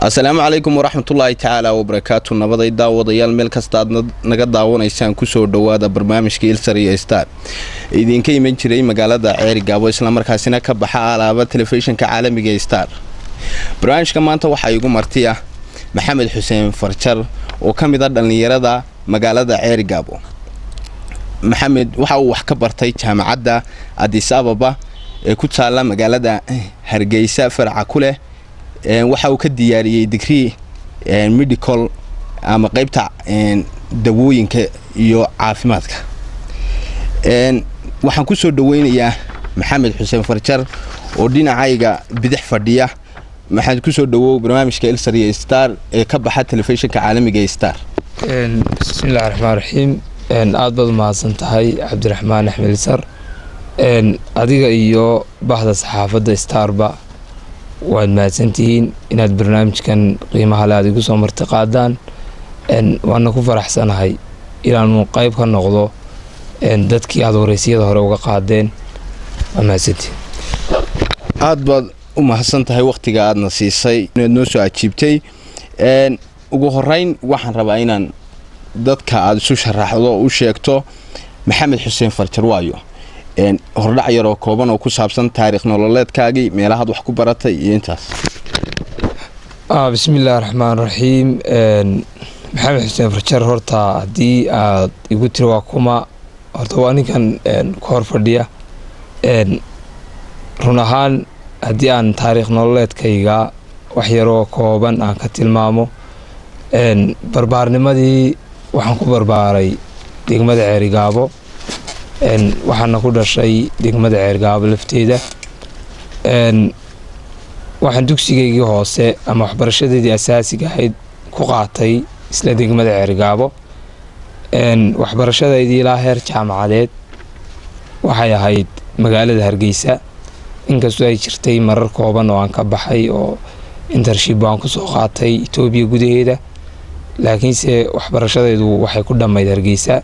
asalaamu calaykum waraxmatullaahi tacaala wabarakaatu nabaday daawadayaal meel kasta aad naga daawanaysaan kusoo dhowaada barnaamijka ilsar iyo star idinka iman jiray magaalada ceeri gaabo islamarkaasina ka baxa alaaba telefishinka caalamiga star barnaamijka maanta waxaa igu marti ah maxamed xuseen farjar oo ka mid a dhallinyarada magaalada ceeri gaabo maxamed waxa uu wax ka bartay jaamacadda adis ababa ee ku taalla magaalada hargeysa faraca ku leh waxa uu ka diyaariyey digrii medical ama qeybta dawooyinka iyo caafimaadka waxaan kusoo dhaweynayaa maxamed xuseen farjar oo dhinacayga bidix fadhiya maxaad kusoo dhawow barnaamijka ilsar iyo star ee ka baxa telefishinka caalamiga ee star bismillahi raxmaan raxiim aada baad umahadsan tahay cabdiraxmaan axmed ilsar adiga iyo bahda saxaafadda starba waad mahadsantihiin inaad barnaamijkan qiimaha le aad igu soo marti qaadaan waana ku faraxsanahay inaanu qeyb ka noqdo dadkii aada wareysyada hore uga qaadeen waa mahadsantihiin aada baad u mahadsan tahay wakhtiga aadna siisay inaad noo soo ajiibtay ugu horeyn waxaan rabaa inaan dadka aada isu sharaxdo u sheegto maxamed xuseen farjar waayo hordhac yar oo kooban oo ku saabsan taariikh nololeedkaagii meelahaad wax ku baratay iyo intaas bismiillaahi raxmaan raxiim maxamed xuseen farjar horta haddii aad igu tiri waa kuma horta waa ninkan ku hor fadhiya run ahaan haddii aan taariikh nololeedkayga wax yaroo kooban aan ka tilmaamo barbaarnimadii waxaan ku barbaaray degmada ceerigaabo waxaana ku dhashay degmada ceergaabo lafteeda waxaan dugsigaygii hoose ama waxbarashadeedii asaasiga ahayd ku qaatay isla degmada ceergaabo waxbarashadaydii ilaa heer jaamacadeed waxay ahayd magaalada hargeysa inkastoo ay jirtay marar kooban oo aan ka baxay oo intership aan kusoo qaatay etoobiya gudaheeda laakiinse waxbarashadaydu waxay ku dhammayd hargeysa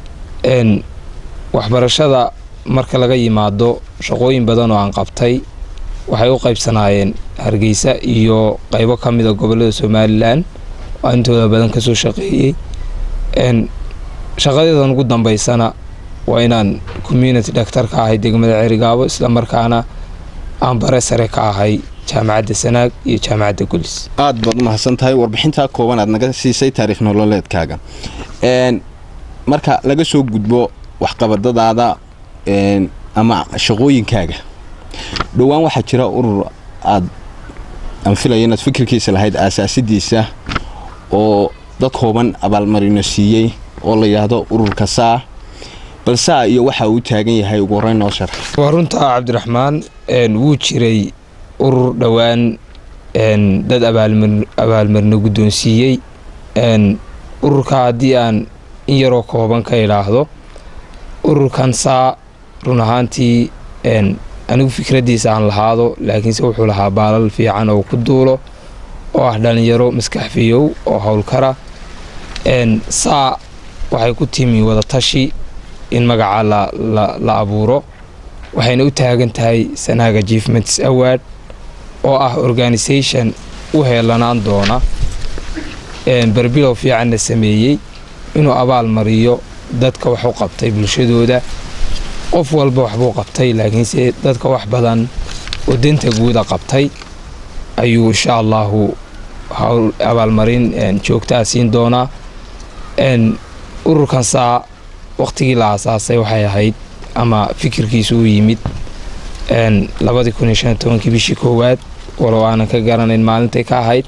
waxbarashada marka laga yimaado shaqooyin badan oo aan qabtay waxay u qaybsanaayeen hargeysa iyo qeybo ka mida gobolada somalilan oo intooda badan kasoo shaqeeyey shaqadeedan ugu dambeysana waa inaan community doctor ka ahay degmada cerigaabo islamarkaana aan bare sare ka ahay jaamacadda sanaag iyo jaamacadda gulis aada baad u mahadsan tahay warbixintaa kooban aad naga siisay taariikh nololeedkaaga marka laga soo gudbo waxqabadadaada ama shaqooyinkaaga dhowaan waxaa jira urur aad aan filaya inaad fikirkiisa lahayd aasaasidiisa oo dad kooban abaalmarino siiyey oo la yidhaahdo ururka saa bal saa iyo waxa uu taagan yahay ugu horeyn noo sharax waa runtaa cabdiraxmaan wuu jiray urur dhowaan dad abaalmarino guddoonsiiyey ururka haddii aan in yaroo kooban ka idhaahdo ururkan saa run ahaantii anigu fikraddiisa aan lahaado laakiinse wuxuu lahaa baalal fiican oo ku duulo oo ah dhallinyaro maskaxfiyow oo howlkara saa waxay ku timi wadatashi in magaca la abuuro waxayna u taagan tahay sanaag achievements award oo ah organisation u heelanaan doona barbilow fiicanna sameeyey inuu abaal mariyo dadka wax u qabtay bulshadooda qof walba waxbuu qabtay laakiinse dadka wax badan oo danta guuda qabtay ayuu insha allahu hawl abaalmarin joogtaa siin doonaa ururkan saa waqtigii la aasaasay waxay ahayd ama fikirkiisu u yimid labadii kun iyo shan tobankii bishii koowaad walow aanan ka garanayn maalintay ka ahayd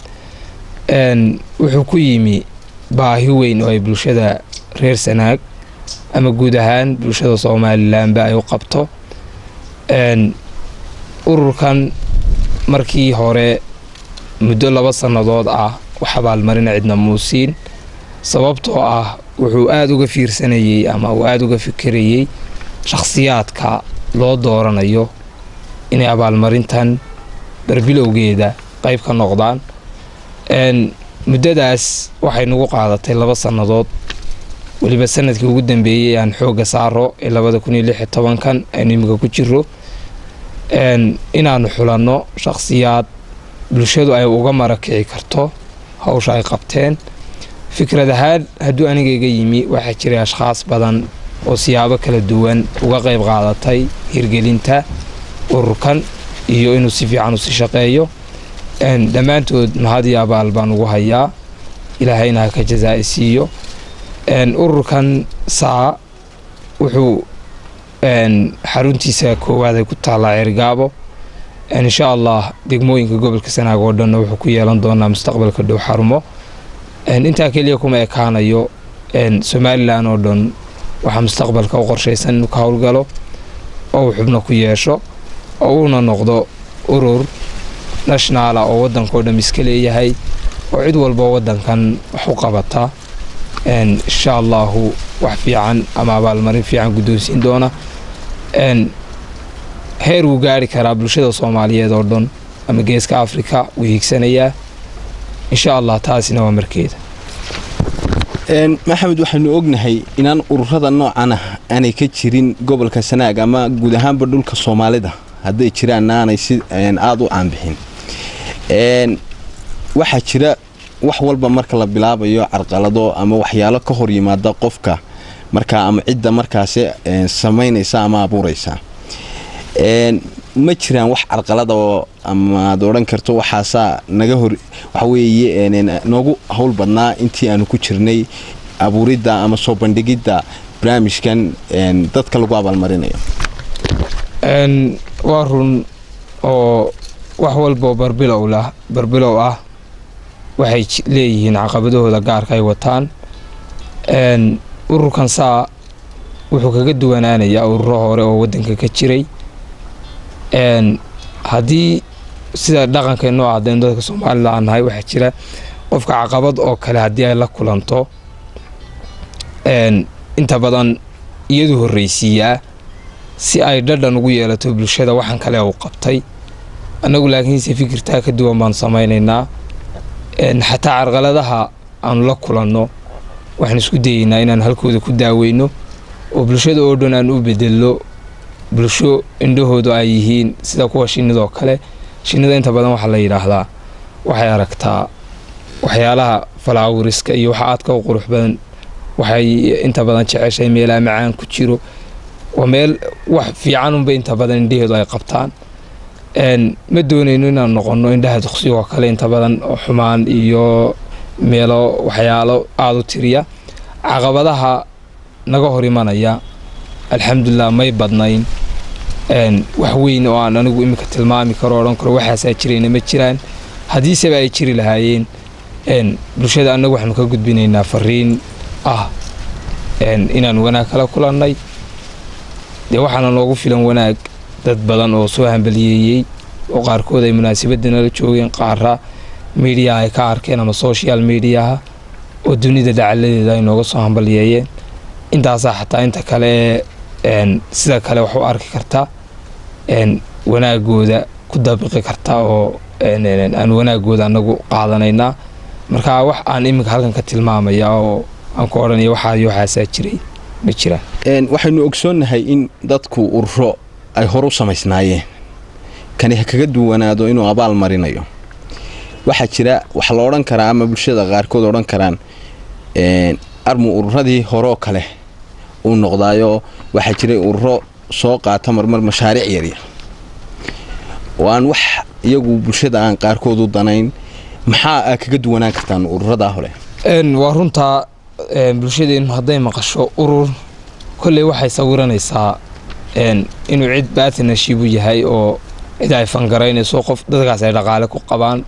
wuxuu ku yimi baahi weyn oo ay bulshada reer sanaag ama guud ahaan bulshada somalilanba ay u qabto ururkan markii hore muddo laba sannadood ah wax abaalmarina cidna muusiin sababtoo ah wuxuu aada uga fiirsanayey ama uu aada uga fikirayey shakhsiyaadka loo dooranayo inay abaalmarintan barbilowgeeda qeyb ka noqdaan muddadaas waxay nagu qaadatay laba sannadood weliba sanadkii ugu dambeeyey aan xoogga saaro ee labada kun iyo lix iyo tobankan aynu imika ku jiro inaanu xulanno shakhsiyaad bulshadu ay uga marakici karto hawsha ay qabteen fikrad ahaan hadduu aniga iga yimi waxaa jiray ashkhaas badan oo siyaabo kala duwan uga qayb qaadatay hirgelinta ururkan iyo inuu si fiican usi shaqeeyo dhammaantood mahad iyo abaal baan ugu hayaa ilaahayna ha ka jazaa'i siiyo ururkan saa wuxuu xaruntiisa koowaad ay ku taallaa ceerigaabo insha allah degmooyinka gobolka sanaag oo dhanna wuxuu ku yeelan doonaa mustaqbalka dhow xarumo intaa keliya kuma ekaanayo somalilan oo dhan waxaa mustaqbalka u qorshaysan inuu ka howlgalo oo uu xubno ku yeesho oo uuna noqdo urur nationaala oo waddankao dham iska leeyahay oo cid walba waddankan wax u qabata insha allahu wax fiican ama abaalmarin fiican guddoonsiin doona heer wuu gaari karaa bulshada soomaaliyeed oo dhan ama geeska afrika wuu hiigsanayaa insha allah taasina waa markeeda maxamed waxaynu ognahay inaan ururada noocan ah aanay ka jirin gobolka sanaag ama guud ahaanba dhulka soomaalida hadday jiraanna aanay si aada u caanbixin waxaa jira wax walba marka la bilaabayo carqalado ama waxyaalo ka hor yimaada qofka markaa ama cidda markaasi samaynaysa ama abuuraysa ma jiraan wax carqalada oo amaad odhan karto waxaasaa naga hor waxaweeye noogu howl badnaa intii aanu ku jirnay abuuridda ama soo bandhigidda barnaamijkan dadka lagu abaalmarinayo waa run oo wax walboo barbilow lah barbilow ah waxay leeyihiin caqabadahooda gaarka ay wataan ururkan saa wuxuu kaga duwanaanayaa ururo hore oo waddanka ka jiray haddii sida dhaqankeenoo ahdeen dadka soomaalida aan nahay waxaa jira qofka caqabad oo kale haddii ay la kulanto inta badan iyadu horreysiiyaa si ay dhadhan ugu yeelato bulshada waxaan kale uu qabtay annagu laakiinse fikirtaa ka duwan baan samaynaynaa xataa carqaladaha aanu la kulanno waxaan isku dayeynaa inaan halkooda ku daaweyno oo bulshada oo dhan aan u bedello bulsho indhahoodu ay yihiin sida kuwa shinnidoo kale shinnida inta badan waxaa la yidhaahdaa waxay aragtaa waxyaalaha falaawiriska iyo waxa aadka u qurux badan waxay inta badan jeceshahay meelaha macaan ku jiro waa meel wax fiicanunba inta badan indhaheedu ay qabtaan ma doonayno inaan noqonno indhaha duqsigoo kale inta badan xumaan iyo meelo waxyaalo aada u tiriya caqabadaha naga hor imanaya alxamdulilah may badnayn wax weyn oo aan anigu iminka tilmaami karo odhan karo waxaasaa jirayna ma jiraan haddiiseba ay jiri lahaayeen bulshada annagu waxaanu ka gudbinaynaa fariin ah inaan wanaag kala kulannay dee waxaana noogu filan wanaag dad badan oo soo hambaliyeeyey oo qaarkood ay munaasabadda nala joogeen qaara miidiyaha ay ka arkeen ama social mediaha oo dunida dhacaladeeda ay nooga soo hambaliyeeyeen intaasaa xataa inta kale ee sida kale wax u arki karta wanaagooda ku dabiqi karta oo aan wanaagooda anagu qaadanaynaa marka wax aan iminka halkan ka tilmaamaya oo aan ku odhanaya waxaay waxaasaa jiray ma jiraan waxaynu ogsoonnahay in dadku ururo ay hor u samaysnaayeen kani ha kaga duwanaado inuu abaal marinayo waxaa jira waxa la odhan karaa ama bulshada qaarkood odhan karaan armu ururadii horeoo kale uu noqdaayo waxaa jiray ururo soo qaata marmar mashaariic yaryar oo aan wax iyagu bulshada aan qaarkood u danayn maxaa aa kaga duwanaan kartaan ururadaa hore waa runtaa bulshadeennu hadday maqasho urur kolley waxay sawiranaysaa inuu cid baatinashibu yahay oo cid ay fangaraynayso qof dadkaas ay dhaqaale ku qabaan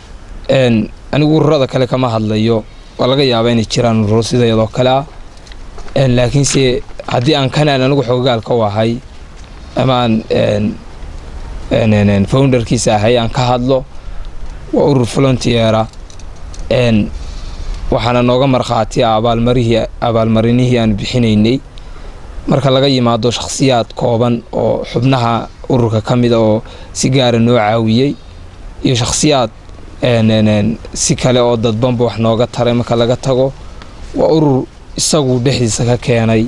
anigu ururada kale kama hadlayo waa laga yaabaa inay jiraan ururo sidayadoo kale ah laakiinse haddii aan kanaan anigu xoogaalka u ahay ama aan founderkiisa ahay aan ka hadlo waa urur volontiera waxaana nooga markhaati ah abaalmarihii abaalmarinihii aan bixinaynay marka laga yimaado shakhsiyaad kooban oo xubnaha ururka ka mida oo si gaara noo caawiyey iyo shakhsiyaad si kale oo dadbanba wax nooga taray marka laga tago waa urur isagu dhexdiisa ka keenay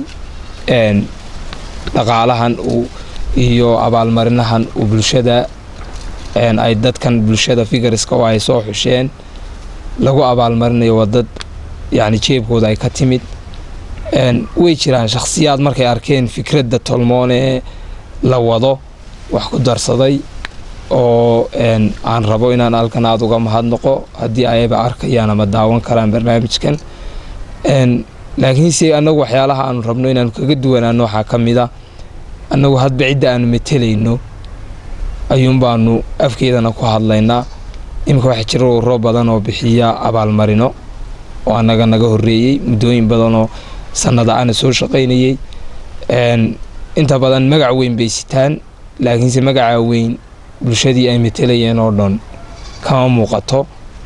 dhaqaalahan uu iyo abaalmarinahan uu bulshada ay dadkan bulshada figariska oo ay soo xusheen lagu abaalmarinayo waa dad yacni jeebkooda ay ka timid way jiraan shakhsiyaad markay arkeen fikradda tolmoone la wado wax ku darsaday oo aan rabo inaan halkan aada uga mahadnaqo haddii ayaba arkayaan ama daawan karaan barnaamijkan laakiinse annagu waxyaalaha aanu rabno inaanu kaga duwanaano waxaa ka mid a annagu hadba cidda aanu metelayno ayuun baanu afkeedana ku hadlaynaa iminka waxaa jira ururo badan oo bixiya abaalmarino oo annaga naga horreeyey muddooyin badanoo sannada ana soo shaqaynayey inta badan magac weyn bay sitaan laakiinse magacaa weyn bulshadii ay metelayeen oo dhan kama muuqato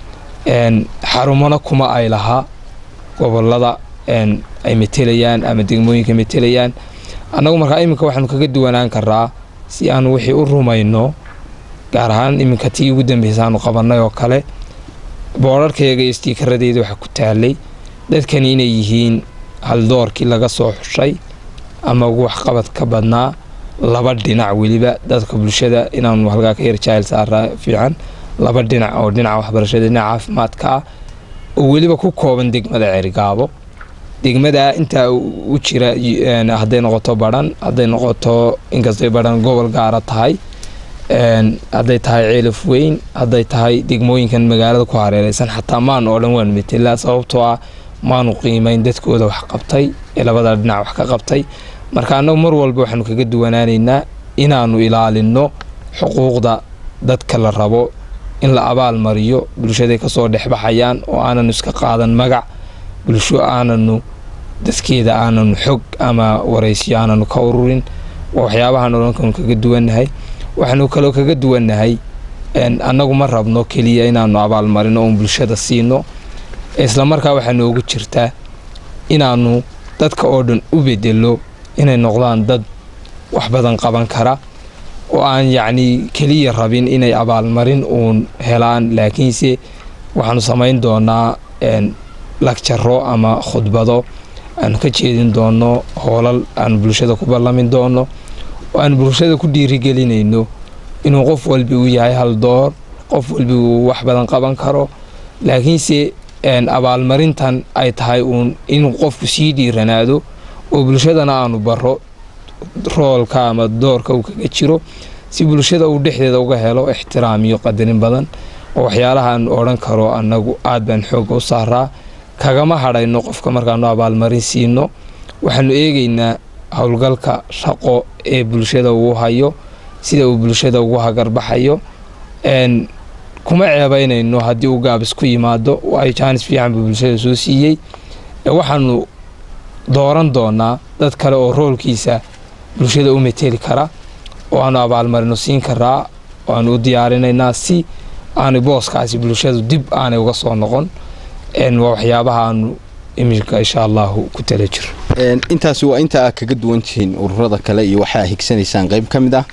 xarumona kuma ay lahaa gobolada ay metelayaan ama degmooyinka metelayaan annagu markaa iminka waxaanu kaga duwanaan karaa si aanu wixii u rumayno gaar ahaan iminka tii ugu dambeysa aanu qabannay oo kale boodharkayaga iyo stiikaradeeda waxaa ku taalay dadkani inay yihiin haldoorkii laga soo xushay ama ugu waxqabad ka badnaa laba dhinac weliba dadka bulshada inaanu halkaa ka yar jaahil saaraa fiican laba dhinac oo dhinaca waxbarashada dhinaca caafimaadka ah oo weliba ku kooban degmada ceerigaabo degmada intaa u jira hadday noqoto badhan hadday noqoto inkastay badhan gobol gaara tahay hadday tahay ceelaf weyn hadday tahay degmooyinkan magaalada ku hareereysan xataa maan oo dhan waanu metelaa sababtoo ah maanu qiimayn dadkooda wax qabtay ee labada dhinac wax ka qabtay marka annagu mar walba waxaanu kaga duwanaanaynaa inaanu ilaalino xuquuqda dadka la rabo in la abaal mariyo bulshaday kasoo dhexbaxayaan oo aananu iska qaadan magac bulsho aananu dadkeeda aananu xog ama wareysyo aananu ka ururin waa waxyaabahaan odhankaanu kaga duwannahay waxaanu kaloo kaga duwannahay annagu ma rabno keliya inaanu abaalmarino oon bulshada siino islamarkaa waxaa noogu jirtaa inaanu dadka oo dhan u bedelo inay noqdaan dad wax badan qaban kara oo aan yacnii keliya rabin inay abaalmarin uun helaan laakiinse waxaanu samayn doonaa lagjaro ama khudbado aanu ka jeedin doono hoolal aanu bulshada ku ballamin doono oo aanu bulshada ku dhiirigelinayno inuu qof walbi uu yahay hal door qof walbi uu wax badan qaban karo laakiinse abaalmarintan ay tahay uun inuu qofku sii dhiiranaado oo bulshadana aanu baro roolka ama doorka uu kaga jiro si bulshada uu dhexdeeda uga helo ixtiraam iyo qadarin badan oo waxyaalaha aanu odhan karo annagu aad baan xoogga u saaraa kagama hadhayno qofka markaanu abaalmarin siino waxaanu eegaynaa howlgalka shaqo ee bulshada uu hayo sida uu bulshada ugu hagarbaxayo kuma ceebaynayno haddii uu gaabis ku yimaado ay jaanis fiican buu bulshada soo siiyey waxaanu dooran doonaa dad kale oo roolkiisa bulshada u meteli kara oo aanu abaalmarino siin karaa oo aanu u diyaarinaynaa si aanay booskaasi bulshadu dib aanay uga soo noqon waa waxyaabaha aanu iminka insha allahu ku tala jiro intaasi waa inta aad kaga duwan tihiin ururada kale iyo waxaa higsanaysaan qayb ka mid ah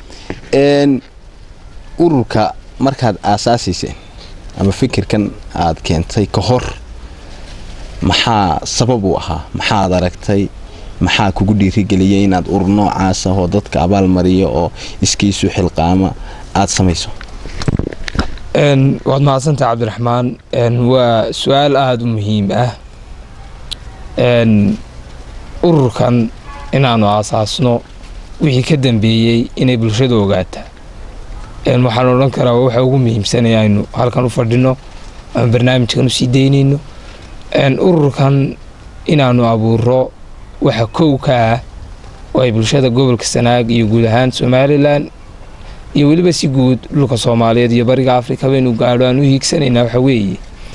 ururka markaad aasaasiyseen ama fikirkan aad keentay ka hor maxaa sabab u ahaa maxaad aragtay maxaa kugu dhiirigeliyay inaad urur noocaas ah oo dadka abaal mariya oo iskiisu xilqaama aada samayso waad mahadsantaha cabdiraxmaan waa su-aal aada u muhiim ah ururkan inaanu aasaasno wixii ka dambeeyey inay bulshada ogaataa waxaan odhan karaa waxa ugu muhiimsanaya aynu halkan u fadhino ama barnaamijkan usii daynayno ururkan inaanu abuuro waxa kow ka ah oo ay bulshada gobolka sanaag iyo guud ahaan somalilan iyo weliba si guud dhulka soomaaliyeed iyo bariga afrika baynu gaadho aan u hiigsanaynaa waxa weeye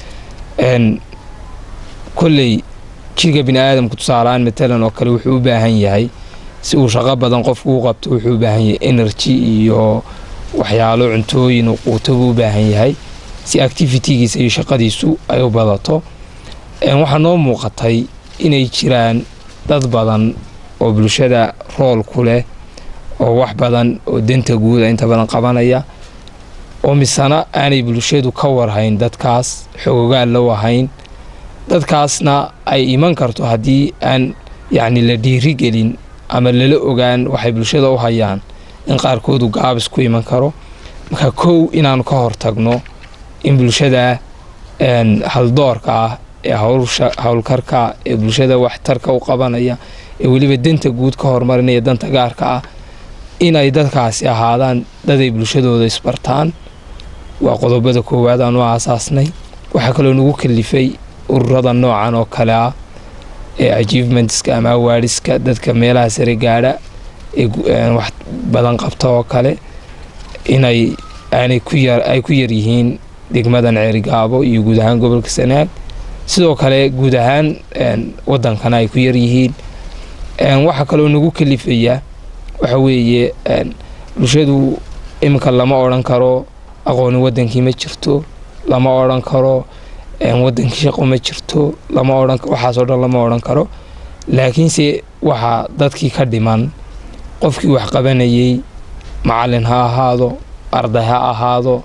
kolley jirka bini aadamku tusaalahaan matalan oo kale wuxuu u baahan yahay si uu shaqo badan qofku u qabto wuxuu u baahan yahay energy iyo waxyaalo cuntooyin uu quuto buu u baahan yahay si activitigiisa iyo shaqadiisu ay u badato waxaa noo muuqatay inay jiraan dad badan oo bulshada rool ku leh oo wax badan oo danta guuda inta badan qabanaya oo misena aanay bulshadu ka warhayn dadkaas xoogaal la wahayn dadkaasna ay iman karto haddii aan yacni la dhiirigelin ama lala ogaan waxay bulshada u hayaan in qaarkoodu gaabis ku iman karo marka kow inaanu ka hortagno in bulshada haldoorka ah ee howlkarka ee bulshada waxtarka u qabanaya ee weliba danta guud ka horumarinaya danta gaarka ah inay dadkaasi ahaadaan daday bulshadooda isbartaan waa qodobada koowaad aan u aasaasnay waxaa kaloo nagu kalifay ururada noocan oo kale ah ee achievementska ama awaadhiska dadka meelaha sare gaadha ee wax badan qabta oo kale inay aanay ay ku yaryihiin degmadan ceerigaabo iyo guud ahaan gobolka sanaag sidoo kale guud ahaan wadankana ay ku yaryihiin waxaa kaloo nagu kalifaya waxa weeye bulshadu iminka lama odhan karo aqooni wadankii ma jirto lama odhan karo wadankii shaqo ma jirto lama odhan waxaasoo dhan lama odhan karo laakiinse waxaa dadkii ka dhiman qofkii wax qabanayay macalin ha ahaado arday ha ahaado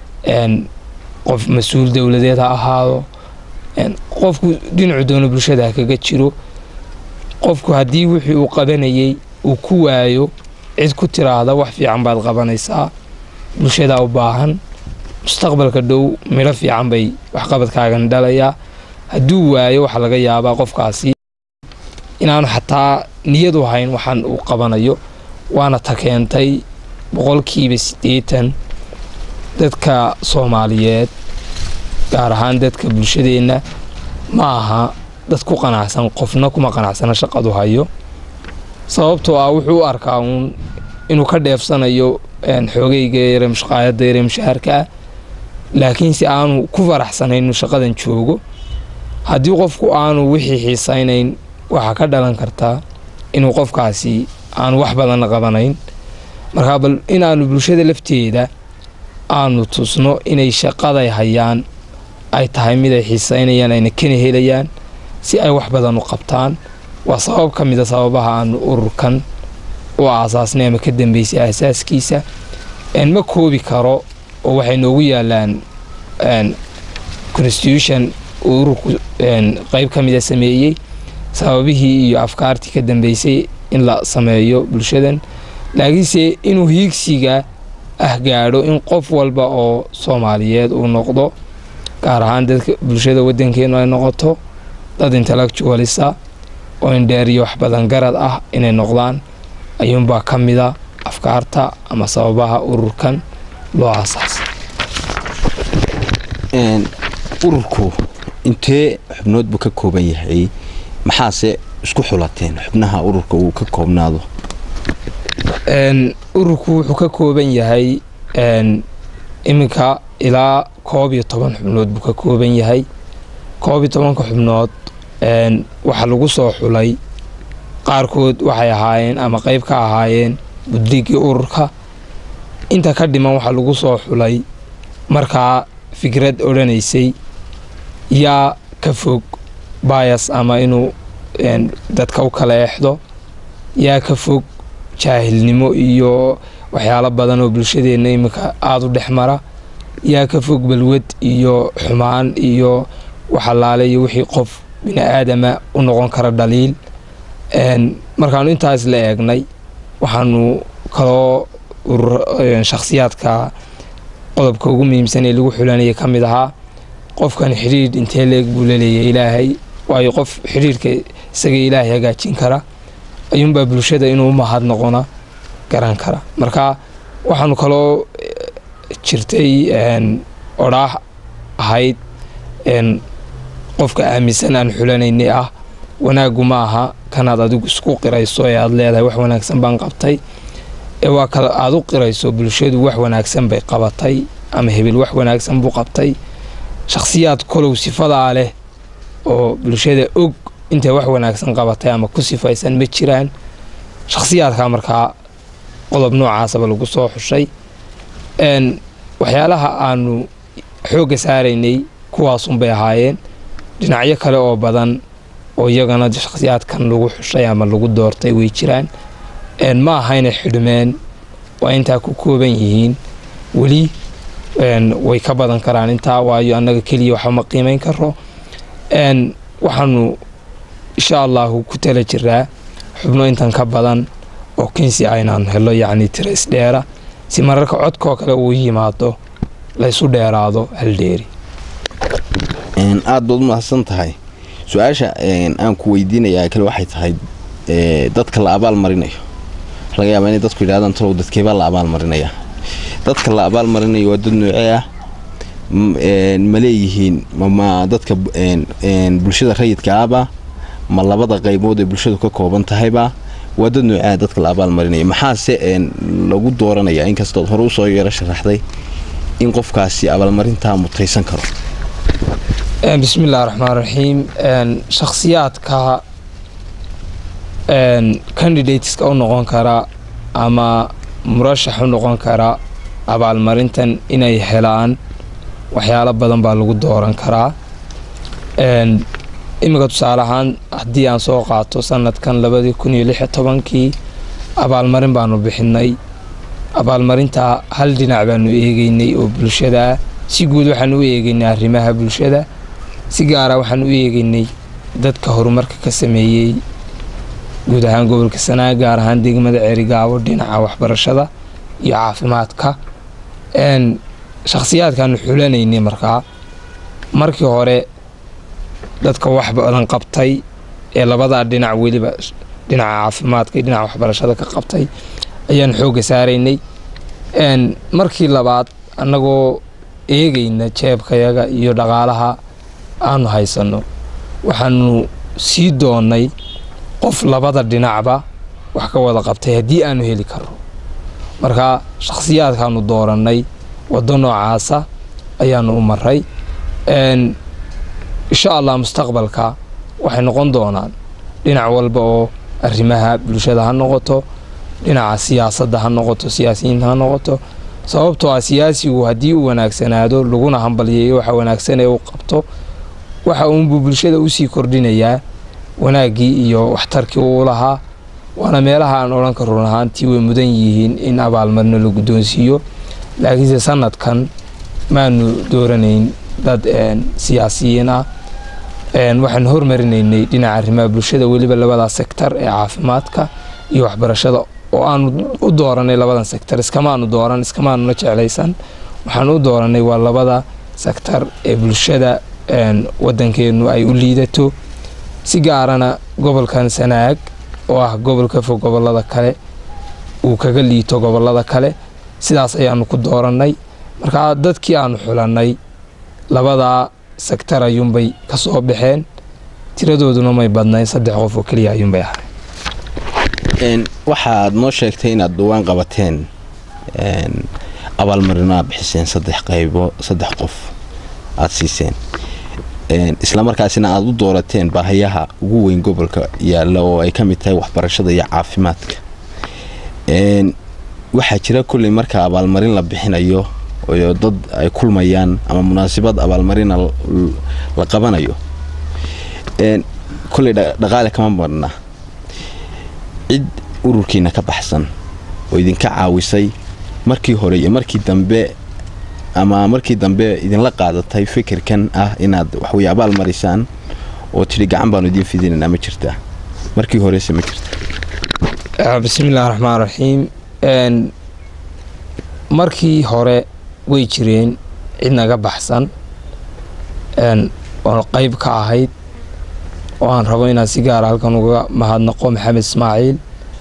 qof mas-uul dowladeed ha ahaado qofku dhinacu doono bulshada ha kaga jiro qofku haddii wixii uu qabanayay uu ku waayo cid ku tiraahda wax fiican baad qabanaysaa bulshadaa u baahan mustaqbalka dhow midho fiican bay waxqabadkaagan dhalayaa hadduu waayo waxaa laga yaabaa qofkaasi inaanu xataa niyadu hayn waxaan uu qabanayo waana ta keentay boqolkiiba siddeetan dadka soomaaliyeed gaar ahaan dadka bulshadeenna ma aha dad ku qanacsan qofna kuma qanacsana shaqadu hayo sababtoo ah wuxuu u arkaa uun inuu ka dheefsanayo xoogayga yare mushqaayadda yare mushaharka ah laakiinse aanu ku faraxsanayn inuu shaqadan joogo haddii qofku aanu wixii xiisaynayn waxaa ka dhalan kartaa inuu qofkaasi aanu wax badanna qabanayn markaa bal inaanu bulshada lafteeda aanu tusno inay shaqaday hayaan ay tahay mid ay xiisaynayaan ayna kana helayaan si ay wax badan u qabtaan waa sabab ka mida sababaha aanu ururkan u aasaasnay ama ka dambeysay aasaaskiisa ma koobi karo oo waxay noogu yaalaan constitution uu ururku qeyb ka mida sameeyey sababihii iyo afkaartii ka dambeysay in la sameeyo bulshadan laakiinse inuu hiigsiga ah gaadho in qof walba oo soomaaliyeed uu noqdo gaar ahaan dadka bulshada wadankeenu ay noqoto dad intellectualisa oo indheeriyo wax badan garad ah inay noqdaan ayuunbaa ka mida afkaarta ama sababaha ururkan loo aasaasay ururku intee xubnood buu ka kooban yahay maxaase isku xulateen xubnaha ururka uu ka koobnaado ururku wuxuu ka kooban yahay iminka ilaa koob iyo toban xubnood buu ka kooban yahay koob iyo tobanka xubnood waxaa lagu soo xulay qaarkood waxay ahaayeen ama qeyb ka ahaayeen buddigii ururka inta ka dhiman waxaa lagu soo xulay markaa fikrad odhanaysay yaa ka fog bayas ama inuu dadka u kala exdo yaa ka fog jaahilnimo iyo waxyaalo badan oo bulshadeenna iminka aada u dhex mara yaa ka fog balwad iyo xumaan iyo waxalaale iyo wixii qof bini aadama u noqon kara dhaliil markaanu intaas la eegnay waxaanu kaloo shakhsiyaadka qodobka ugu muhiimsan ee lagu xulanaya ka mid ahaa qofkan xidhiidh intee leeg buu laleeyahay ilaahay waayo qof xidhiidhka isaga ilaahay hagaajin kara ayuunbaa bulshada inuu mahad noqona garan kara marka waxaanu kaloo jirtay odhaah ahayd qofka aaminsan aan xulanaynay ah wanaaggu ma aha kanaad adigu isku qirayso ee aada leedahay wax wanaagsan baan qabtay ee waa kale aada u qirayso bulshadu wax wanaagsan bay qabatay ama hebel wax wanaagsan buu qabtay shakhsiyaad kolow sifadaa leh oo bulshada og intay wax wanaagsan qabatay ama ku sifaysan ma jiraan shakhsiyaadkaa markaa qodob noocaasaba lagu soo xushay waxyaalaha aanu xoogga saaraynay kuwaasunbay ahaayeen dhinacyo kale oo badan oo iyagana shakhsiyaadkan lagu xushay ama lagu doortay way jiraan ma ahayna xidhmeen waa intaa ku kooban yihiin weli way ka badan karaan intaa waayo annaga keliya waxba ma qiimayn karo waxaanu insha allahu ku tala jiraa xubno intan ka badan oo kinsi aynaan helo yacni tira isdheera si mararka codkoo kale uu yimaado laysu dheeraado haldheeri aada baad u mahadsan tahay su-aasha aan ku weydiinayaa kale waxay tahay dadka la abaal marinayo waxa laga yaabaa inay dadku yidhahdaan talow dadkeebaa la abaal marinaya dadka la abaal marinayo waa dad noocee ah ma leeyihiin ma dadka bulshada rayidka ahba ma labada qaybood ee bulshadu ka kooban tahayba waa dad noocea dadka la abaal marinaya maxaase lagu dooranaya inkastood hore usoo yaro sharaxday in qofkaasi abaalmarintaa mutaysan karo bismi illahi raxmaan raxiim shakhsiyaadka candidateska u noqon kara ama murashax u noqon kara abaalmarintan inay helaan waxyaalo badan baa lagu dooran karaa iminka tusaale ahaan haddii aan soo qaato sanadkan labadii kun iyo lix iyo tobankii abaalmarin baanu bixinay abaalmarintaa hal dhinac baanu eegeynay oo bulshada si guud waxaan u eegeynay arrimaha bulshada si gaara waxaan u eegeynay dadka horumarka ka sameeyey guud ahaan gobolka sanaa gaar ahaan degmada ceerigaabo dhinaca waxbarashada iyo caafimaadka shakhsiyaadkaanu xulanaynay markaa markii hore dadka wax badan qabtay ee labadaa dhinac weliba dhinaca caafimaadka iyo dhinaca waxbarashada ka qabtay ayaan xoogga saaraynay markii labaad annagoo eegayna jeebkayaga iyo dhaqaalaha aanu haysanno waxaanu sii doonnay qof labada dhinacba wax ka wada qabtay haddii aanu heli karno marka shakhsiyaadkaanu doorannay waddo noocaasa ayaanu u maray insha allah mustaqbalka waxay noqon doonaan dhinac walba oo arrimaha bulshada ha noqoto dhinaca siyaasadda ha noqoto siyaasiyiinta ha noqoto sababtoo ah siyaasigu haddii uu wanaagsanaado laguna hambalyeeyo waxa wanaagsan ee uu qabto waxa uunbuu bulshada usii kordhinayaa wanaaggii iyo waxtarkii uu lahaa waana meelaha aan odhan karo run ahaantii way mudan yihiin in abaalmarino la guddoonsiiyo laakiinse sanadkan maanu dooranayn dad siyaasiyiin ah waxaan hormarinaynay dhinaca arrimaha bulshada weliba labadaa sektar ee caafimaadka iyo waxbarashada oo aanu u dooranay labadan sektar iskamaanu dooran iskamaanuna jeclaysan waxaan u dooranay waa labada sektar ee bulshada wadankeenu ay u liidato si gaarana gobolkan sanaag oo ah gobol ka fog gobolada kale uu kaga liito gobolada kale sidaas ayaanu ku doorannay markaa dadkii aanu xulannay labadaa sektar ayuunbay ka soo baxeen tiradooduna may badnayn saddex qof oo keliya ayuunbay ahay waxaad noo sheegtay inaad dhawaan qabateen abaalmarino aad bixiseen saddex qaybo saddex qof aada siiseen islamarkaasina aada u doorateen baahayaha ugu weyn gobolka yaalla oo ay ka mid tahay waxbarashada iyo caafimaadka waxaa jira kolley marka abaalmarin la bixinayo oo dad ay kulmayaan ama munaasabad abaalmarina la qabanayo kolley dhaqaale kama marna cid ururkiina ka baxsan oo idinka caawisay markii hore iyo markii dambe ama markii dambe idinla qaadatay fikirkan ah inaad waxwey abaal marisaan oo tidhi gacan baanu idiin fidinaynaa ma jirtaa markii horese ma jirta bismillahi raxmaan raxiim markii hore way jireen cid naga baxsan oo qayb ka ahayd oo aan rabo inaan si gaara halkan uga mahadnaqo maxamed ismaaciil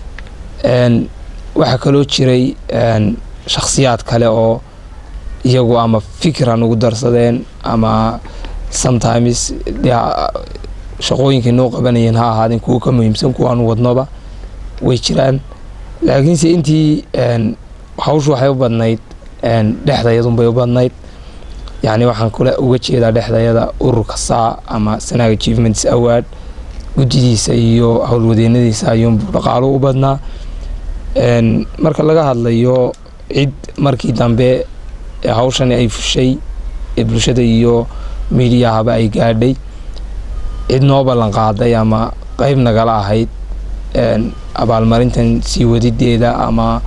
waxaa kaloo jiray shakhsiyaad kale oo iyagu ama fikran ugu darsadeen ama sometimes shaqooyinkay noo qabanayeen ha ahaadeen kuwo ka muhiimsan kuwaanu wadnoba way jiraan laakiinse intii hawshu waxay u badnayd dhexdayadunbay u badnayd yacni waxaan kule uga jeedaa dhexdayada ururka saa ama sanaag achievements award guddidiisa iyo howlwadeennadiisa ayuunbuu dhaqaalo u badnaa marka laga hadlayo cid markii dambe hawshani ay fushay ee bulshada iyo miidiyahaba ay gaadhay cid noo ballan qaaday ama qeyb nagala ahayd abaalmarintan sii wadideeda ama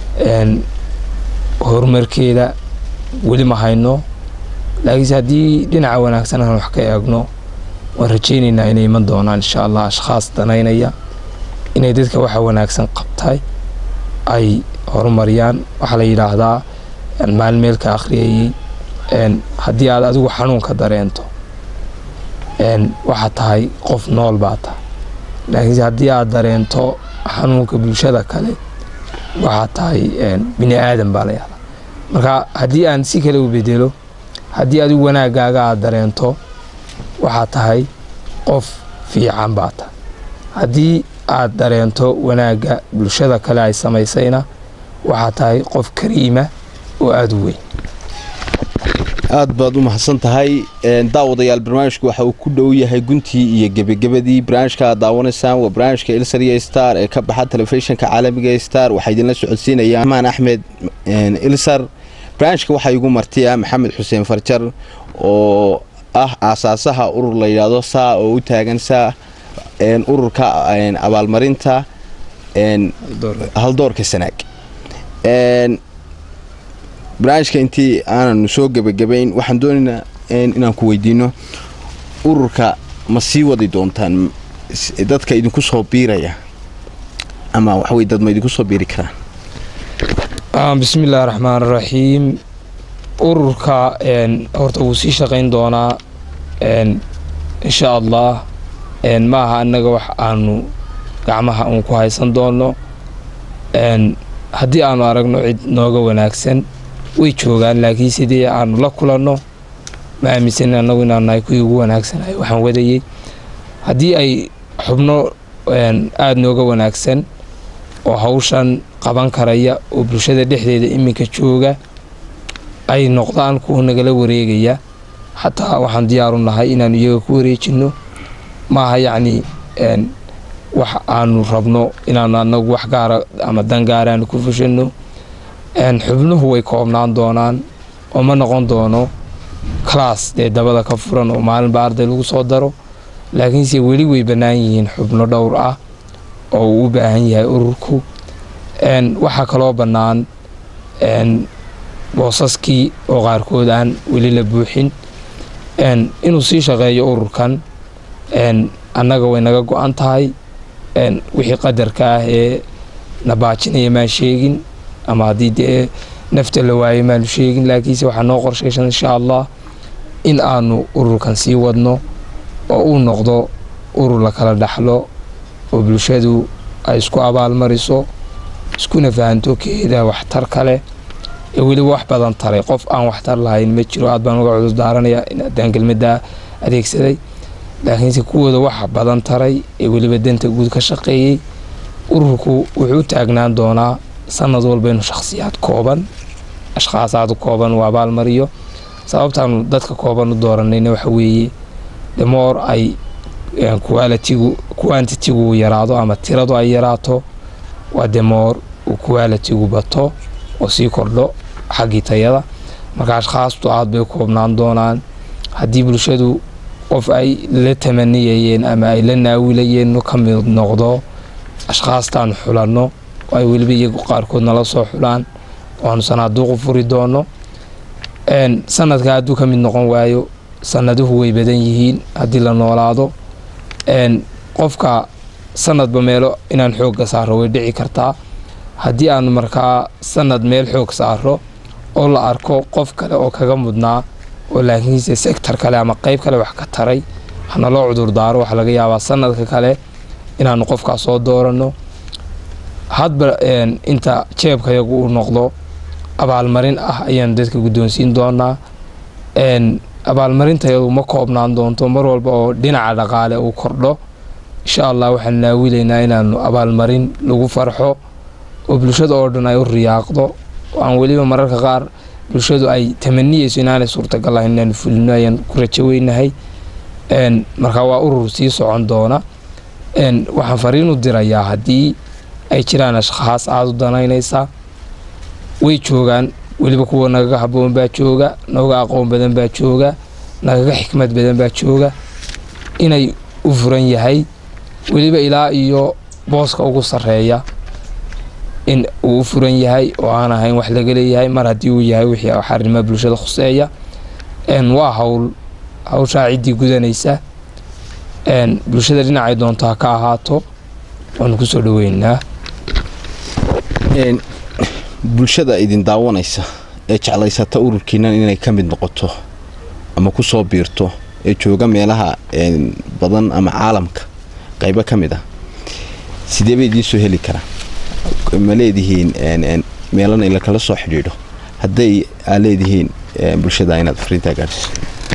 horumarkeeda weli ma hayno laakiinse haddii dhinaca wanaagsan aan wax ka eegno waan rajaynaynaa inay iman doonaan insha allah ashkhaas danaynaya inay dadka waxa wanaagsan qabtay ay horumariyaan waxaa la yidhaahdaa maalin meelka akhriyayey haddii aad adigu xanuunka dareento waxaad tahay qof nool baa tahay laakiinse haddii aad dareento xanuunka bulshada kale waxaad tahay bini aadan baa la yahdaa marka haddii aan si kale u bedelo haddii adigu wanaagaaga aad dareento waxaad tahay qof fiican baa tahay haddii aad dareento wanaagga bulshada kale ay samaysayna waxaad tahay qof kariima oo aada u weyn aad baad u mahadsan tahay daawadayaal barnaamijku waxa uu ku dhow yahay guntii iyo gebagabadii barnaamijka aad daawanaysaan waa barnaamijka ilsariya star ee ka baxa telefishinka caalamiga star waxaa idinla socodsiinaya amaan axmed ilsar barnaamijka waxaa igu martiya maxamed xuseen farjar oo ah aasaasaha urur la yidhaahdo saa oo u taagan saa ururka abaalmarinta haldoorka sanaag barnaamijka intii aananu soo gebagabayn waxaan doonaynaa inaan ku weydiino ururka ma sii wadi doontaan dadka idinku soo biiraya ama waxawey dad ma idinku soo biiri karaan bismi illaahi raxmaan raxiim ururka horta wuu sii shaqayn doonaa insha allah ma aha annaga wax aanu gacmaha uun ku haysan doono haddii aanu aragno cid nooga wanaagsan way joogaan laakiin sidii aanu la kulanno ma aaminsan annagu inaan nahay kuwii ugu wanaagsanay waxaan wadayey haddii ay xubno aada nooga wanaagsan oo hawshan qaban karaya oo bulshada dhexdeeda iminka jooga ay noqdaan kuwa nagala wareegaya xataa waxaan diyaaru nahay inaanu iyaga ku wareejinno maaha yacni wax aanu rabno inaanu anagu wax gaara ama dan gaaraanu ku fushanno xubnuhu way koobnaan doonaan oo ma noqon doono class dee dabada ka furan oo maalinba arday lagu soo daro laakiinse weli way bannaan yihiin xubno dhowr ah oo uu u baahan yahay ururku waxaa kaloo bannaan boosaskii oo qaarkood aan weli la buuxin inuu sii shaqeeyo ururkan annaga way naga go-an tahay wixii qadarka ah ee nabaajinaya maan sheegin ama haddii dee nafta la waayo maanu sheegin laakiinse waxaa noo qorshaysan insha allah in aanu ururkan sii wadno oo uu noqdo urur la kala dhaxlo oo bulshadu ay isku abaalmariso iskuna fahanto keeda waxtar kale ee weliba wax badan taray qof aan waxtar lahayn ma jiro aad baan uga cudur daaranayaa in haddaan kelmaddaa adeegsaday laakiinse kuwooda wax badan taray ee weliba danta guud ka shaqeeyey ururku wuxuu u taagnaan doonaa sanad walba inuu shakhsiyaad kooban ashkhaasaad kooban uu abaalmariyo sababtaanu dadka kooban u dooranayna waxa weeye demoor ay qualitigu quantitigu yaraado ama tiradu ay yaraato waa demoor uu qualitigu bato oo sii kordho xaggii tayada marka ashkhaastu aad bay koobnaan doonaan haddii bulshadu qof ay la tamaniyayeen ama ay la naawilayeen ka mid noqdo ashkhaastaan xulanno oo ay weliba iyagu qaarkood nala soo xulaan oo aanu sanaaduuqu furi doono sanadka hadduu ka mid noqon waayo sanaduhu way badan yihiin haddii la noolaado qofka sanadba meelo inaan xoogga saaro way dhici kartaa haddii aanu markaa sanad meel xoog saaro oo la arko qof kale oo kaga mudnaa oo laakiinse sector kale ama qeyb kale wax ka taray hanaloo cudurdaaro waxaa laga yaabaa sanadka kale inaanu qofkaas soo dooranno hadba inta jeebkayagu uu noqdo abaalmarin ah ayaanu dadka guddoonsiin doonaa abaalmarintayadu ma koobnaan doonto mar walba oo dhinaca dhaqaale uu kordho insha allah waxaan naawilaynaa inaanu abaalmarin lagu farxo oo bulshada oo dhan ay u riyaaqdo oo aan weliba mararka qaar bulshadu ay tamaniyeyso inaanay suurtagal ahayn inaanu fulino ayaan ku rajo weynahay marka waa urur sii socon doona waxaan fariin u dirayaa haddii ay jiraan ashkhaas aada u danaynaysa way joogaan weliba kuwa nagaga haboon baa jooga nooga aqoon badan baa jooga nagaga xikmad badan baa jooga inay u furan yahay weliba ilaa iyo booska ugu sarreeya in uu u furan yahay oo aan ahayn wax laga leeyahay mar haddii uu yahay wixii xarima bulshada khuseeya waa hawl hawshaa ciddii gudanaysa bulshada dhinacay doonto ha ka ahaato waanu kusoo dhaweynaa bulshada idin daawanaysa ee jeclaysata ururkiinan inay ka mid noqoto ama ku soo biirto ee jooga meelaha badan ama caalamka qaybo ka mid ah sidee bay idiin soo heli karaa ma leedihiin meelana in lakala soo xidhiidho hadday aa leedihiin bulshada inaad fariintaa gaadhsiiso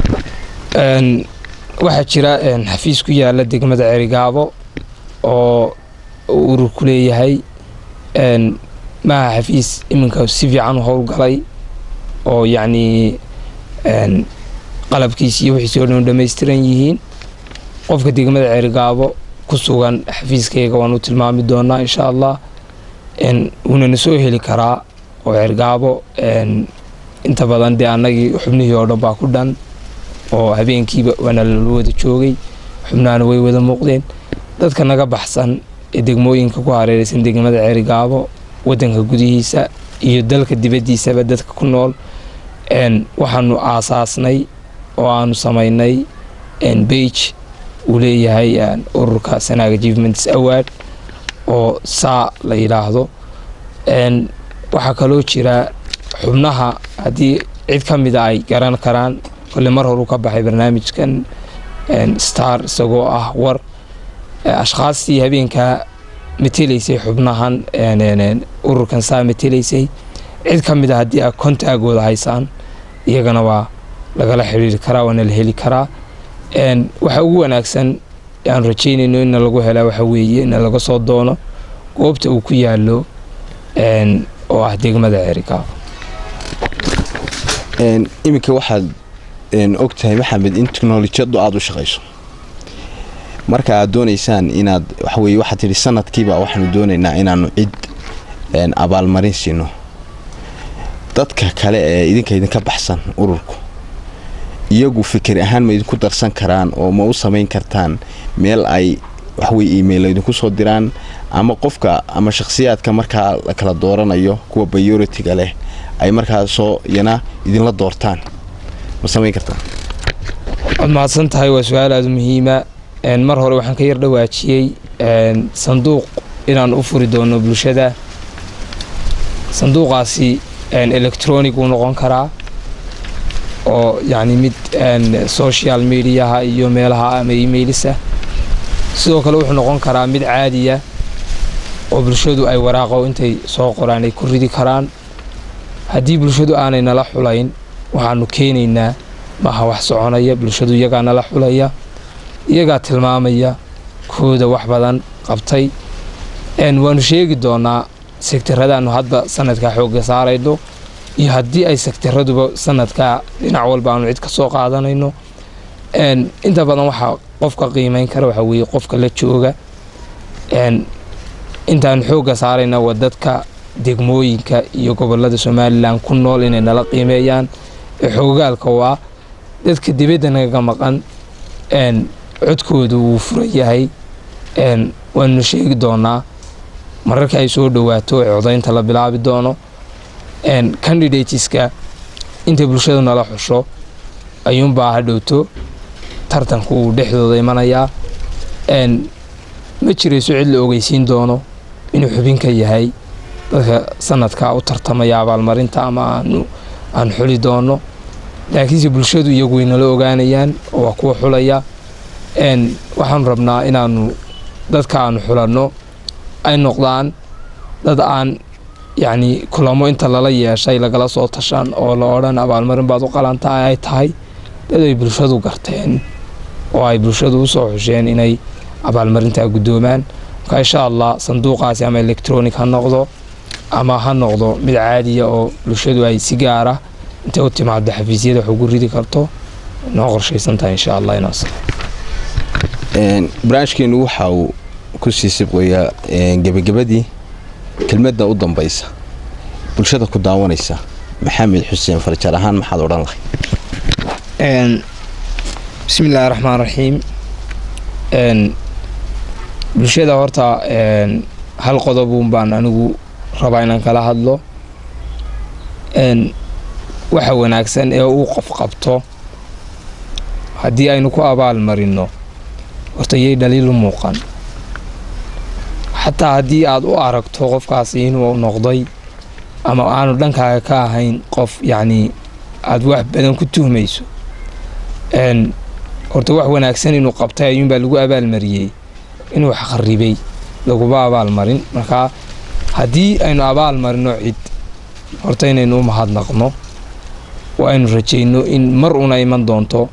waxaa jira xafiis ku yaala degmada cerigaabo oo urur ku leeyahay maaha xafiis iminka si fiican u howlgalay oo yacnii qalabkiisi iyo wixiisi oo dhan dhammaystiran yihiin qofka degmada cerigaabo ku sugan xafiiskayga waan u tilmaami doonaa insha allah wuunana soo heli karaa oo cergaabo inta badan dee annagii xubnihii oo dhan baa ku dhan oo habeenkiiba waana lala wada joogay xubnahana way wada muuqdeen dadka naga baxsan ee degmooyinka ku hareeraysan degmada cerigaabo waddanka gudihiisa iyo dalka dibaddiisaba dadka ku nool waxaanu aasaasnay oo aanu samaynay bage uu leeyahay ururka sanaaga achievements award oo saa la yidhaahdo waxaa kaloo jira xubnaha haddii cid ka mida ay garan karaan kolle mar horu ka baxay barnaamijkan star isagoo ah war ashkhaastii habeenkaa matelaysay xubnahan ururkan saa matelaysay cid ka mid a haddii a kontaagooda haysaan iyagana waa lagala xidhiiri karaa waana la heli karaa waxa ugu wanaagsan aan rajaynayno ina lagu helaa waxa weeye ina laga soo doono goobta uu ku yaalo oo ah degmada cerigaabo iminka waxaad og tahay maxamed in teknolojiyadu aada u shaqayso marka aad doonaysaan inaad waxaweye waxaad tidhi sanadkiiba waxaanu doonaynaa inaanu cid abaalmarin siino dadka kale ee idinka idinka baxsan ururku iyagu fikir ahaan ma idinku darsan karaan oo ma u samayn kartaan meel ay waxweye email idinku soo diraan ama qofka ama shakhsiyaadka markaa la kala dooranayo kuwa bayoritiga leh ay markaasoo iyana idinla doortaan ma samayn kartaan waad mahadsan tahay waa su-aal aada muhiima mar hore waxaan ka yar dhawaajiyey sanduuq inaan u furi doono bulshada sanduuqaasi electronic wuu noqon karaa oo yacni mid social mediaha iyo meelaha ama emailisa sidoo kale wuxuu noqon karaa mid caadiya oo bulshadu ay waraaqo intay soo qoraan ay ku ridi karaan haddii bulshadu aanay nala xulayn waxaanu keenaynaa maaha wax soconaya bulshadu iyagaa nala xulaya iyagaa tilmaamaya kooda wax badan qabtay waanu sheegi doonaa sektaradaanu hadba sanadkaa xoogga saarayno iyo haddii ay sektaraduba sanadkaa dhinac walba aanu cid ka soo qaadanayno inta badan waxaa qofka qiimeyn kara waxaa weeye qofka la jooga intaanu xoogga saarayna waa dadka degmooyinka iyo gobolada somalilan ku nool inay nala qiimeeyaan ee xoogaalka waa dadka dibadda nagaga maqan codkoodu wuu furan yahay waanuna sheegi doonaa mararka ay soo dhowaato ee codaynta la bilaabi doono candidateska inta bulshadu nala xusho ayuunbaa hadhowto tartanku uu dhexdooda imanayaa ma jirayso cid la ogeysiin doono inuu xubin ka yahay dadka sanadkaa u tartamaya abaalmarinta ama aanu aan xuli doono laakiinse bulshadu iyagu way nala ogaanayaan oo waa kuwa xulaya waxaanu rabnaa inaanu dadka aanu xulanno ay noqdaan dad aan yacni kulamo inta lala yeeshay lagala soo tashan oo la odhan abaalmarin baad u qalantaa ay tahay dad ay bulshadu garteen oo ay bulshadu usoo xusheen inay abaalmarintaa guddoomaan marka insha allah sanduuqaasi ama electronic ha noqdo ama ha noqdo mid caadiya oo bulshadu ay si gaara intay u timaado xafiisyada wax ugu ridi karto noo qorshaysan tahay insha allah inaas barnaamijkeenu waxa uu ku sii sibqayaa gebagabadii kelmadda u dambaysa bulshada ku daawanaysa maxamed xuseen farjar ahaan maxaad odhan lahay bismi illaahi raxmaan raxiim bulshada horta hal qodobuun baan anigu rabaa inaan kala hadlo waxa wanaagsan ee uu qof qabto haddii aynu ku abaal marino horta yay dhaliilu muuqan xataa haddii aad u aragto qofkaasi inuu noqday ama aanu dhankaaga ka ahayn qof yacnii aada wax badan ku tuhmayso horta wax wanaagsan inuu qabtay ayuunbaa lagu abaalmariyey inuu wax kharibay laguma abaalmarin markaa haddii aynu abaal marino cid horta inaynu u mahadnaqno oo aynu rajayno in mar una iman doonto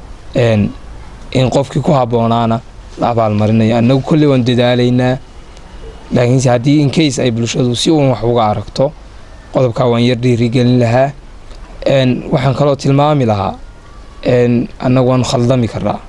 in qofkii ku habboonaana la abaalmarinayo annagu kolley waan dadaalaynaa laakiinse haddii in case ay bulshadu si uun wax uga aragto qodobkaa waan yar dhiirigelin lahaa waxaan kaloo tilmaami lahaa annagu waanu khaldami karaa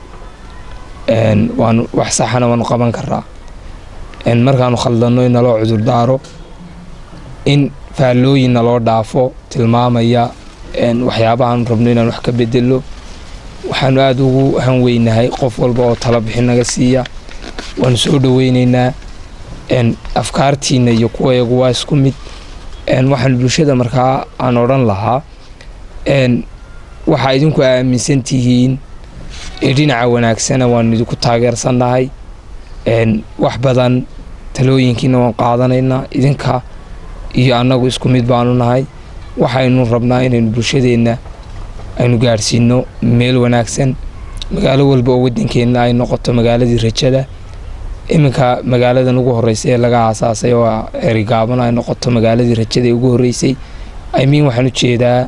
waanu wax saxana waanu qaban karaa markaanu khaldanno in naloo cudurdaaro in faallooyin naloo dhaafo tilmaamaya waxyaabahaanu rabno inaan wax ka bedelo waxaanu aada ugu hanweynahay qof walba oo tala bixin naga siiya waanu soo dhoweyneynaa afkaartiina iyo kuwayagu waa isku mid waxaanu bulshada markaa aan odhan lahaa waxaa idinku aaminsan tihiin ee dhinaca wanaagsana waanu idinku taageersannahay wax badan talooyinkiina waan qaadanaynaa idinka iyo annagu isku mid baanu nahay waxaynu rabnaa inaynu bulshadeenna aynu gaadhsiino meel wanaagsan magaalo walba oo waddankeenna ay noqoto magaaladii rajada iminka magaaladan ugu horreysay ee laga aasaasay oo erigaaban ay noqoto magaaladii rajada ee ugu horreysay imiin waxaan u jeedaa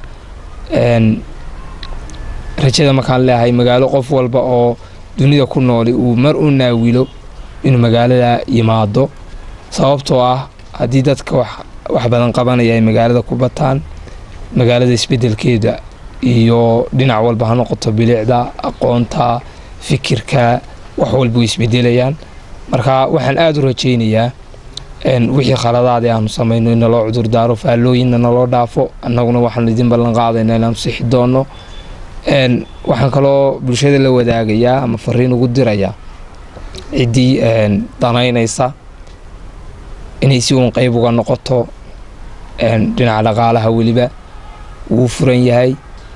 rajada markaan leeahay magaalo qof walba oo dunida ku nooli uu mar u naawilo inuu magaalada yimaado sababtoo ah haddii dadka wax badan qabanaya ay magaalada ku bataan magaalada isbeddelkeeda iyo dhinac walba ha noqoto bilicda aqoonta fikirka wax walba way isbedelayaan marka waxaan aada u rajaynayaa wixii khaladaadee aanu samayno in naloo cudurdaaro faallooyinna naloo dhaafo annaguna waxaanu idin ballan qaadaynaa inaanu sixi doonno waxaan kaloo bulshada la wadaagayaa ama fariin ugu dirayaa ciddii danaynaysa inay si uun qeyb uga noqoto dhinaca dhaqaalaha weliba wuu furan yahay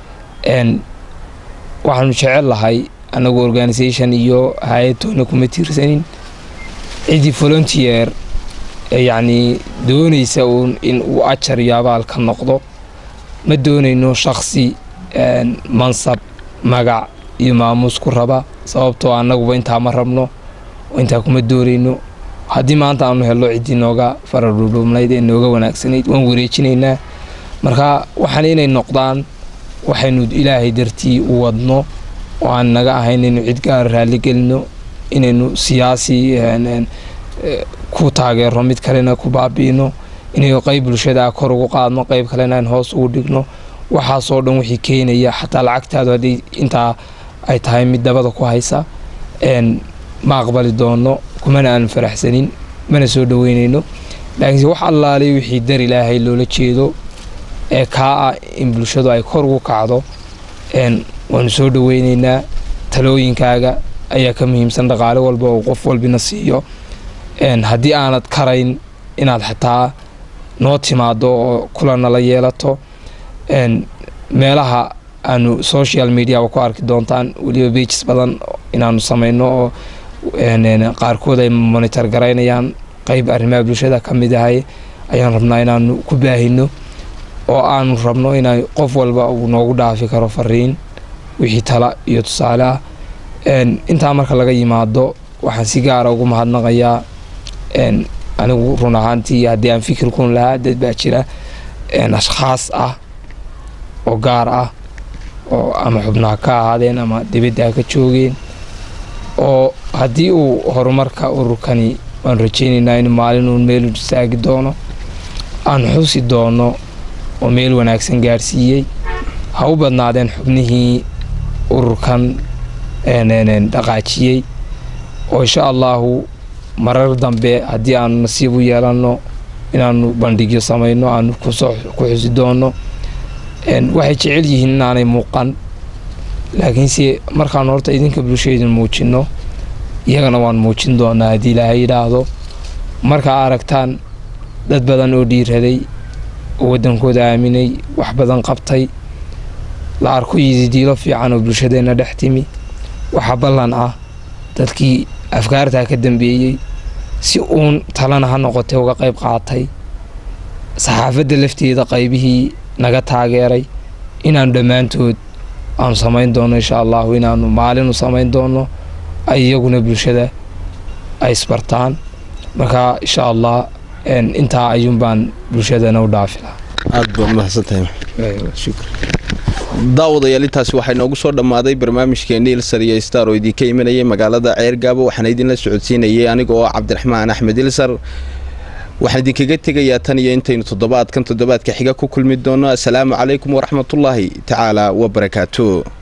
waxaanu jecel lahay annagu organisation iyo hay-adtoona kuma tiirsanin ciddii volunteer ee yacnii doonaysa uun in uu ajar iyo abaal ka noqdo ma doonayno shaksi mansab magac iyo maamuus ku raba sababtoo annaguba intaa ma rabno intaa kuma doonayno haddii maanta aanu helno ciddii nooga faradhudhubnayd ee nooga wanaagsanayd waan wareejinaynaa marka waxaan inay noqdaan waxaynu ilaahay dartii u wadno oo aan naga ahayn inaynu cid gaara raaligelino inaynu siyaasi ku taageerno mid kalena ku baabi'ino inaynu qeyb bulshada kor ugu qaadno qeyb kalena aan hoos ugu dhigno waxaasoo dhan wixii keenaya xataa lacagtaadu haddii intaa ay tahay mid dabada ku haysa ma aqbali doono kumana aanu faraxsanin mana soo dhoweynayno laakiinse wax allaalay wixii dar ilaahay loola jeedo ee kaa ah in bulshadu ay kor ugu kacdo waanu soo dhoweynaynaa talooyinkaaga ayaa ka muhiimsan dhaqaale walba oo qof walbina siiyo haddii aanad karayn inaad xataa noo timaado oo kulanala yeelato meelaha aanu social mediaba ku arki doontaan weliba bages badan inaanu samayno oo qaarkood ay monitor garaynayaan qeyb arrimaha bulshada ka mid ahay ayaan rabnaa inaanu ku baahino oo aanu rabno ina qof walba uu noogu dhaafi karo fariin wixii tala iyo tusaale ah intaa marka laga yimaado waxaan si gaara ugu mahadnaqayaa anigu run ahaantii haddii aan fikir kun lahaa dad baa jira ashkhaas ah oo gaar ah oo ama xubnaha ka ahaadeen ama dibadda ha ka joogeen oo haddii uu horumarka ururkani waan rajaynaynaa in maalinuun meel istaagi doono aan xusi doono oo meel wanaagsan gaarsiiyey ha u badnaadeen xubnihii ururkan dhaqaajiyey oo insha allahu marar dambe haddii aanu nasiib u yeelanno inaanu bandhigyo samayno aanu kusoo ku xusi doono waxay jecel yihiin inaanay muuqan laakiinse markaanu horta idinka bulshaydin muujinno iyagana waan muujin doonaa haddii ilaahay yidhaahdo markaa aragtaan dad badan oo dhiiraday oo waddankooda aaminay wax badan qabtay la arko yididiilo fiican oo bulshadeenna dhex timi waxaa ballan ah dadkii afkaartaa ka dambeeyey si uun talana ha noqotay uga qayb qaatay saxaafadda lafteeda qaybihii naga taageeray inaanu dhammaantood aanu samayn doono insha allahu inaanu maalinu samayn doono ay iyaguna bulshada ay isbartaan marka insha allah intaa ayuun baan bulshadana u dhaafi lahaa aada baad mahadsantahay daawadayaal intaasi waxaa inoogu soo dhammaaday barnaamijkeeni ilsar iyo star oo idinka imanayay magaalada ceergaabo waxaana idinla socodsiinayay aniga oo cabdiraxmaan axmed ilsar waxaan idinkaga tegayaa tan iyo intaynu toddobaadkan toddobaadka xiga ku kulmi doono assalaamu calaykum waraxmatullaahi tacaala wabarakaatu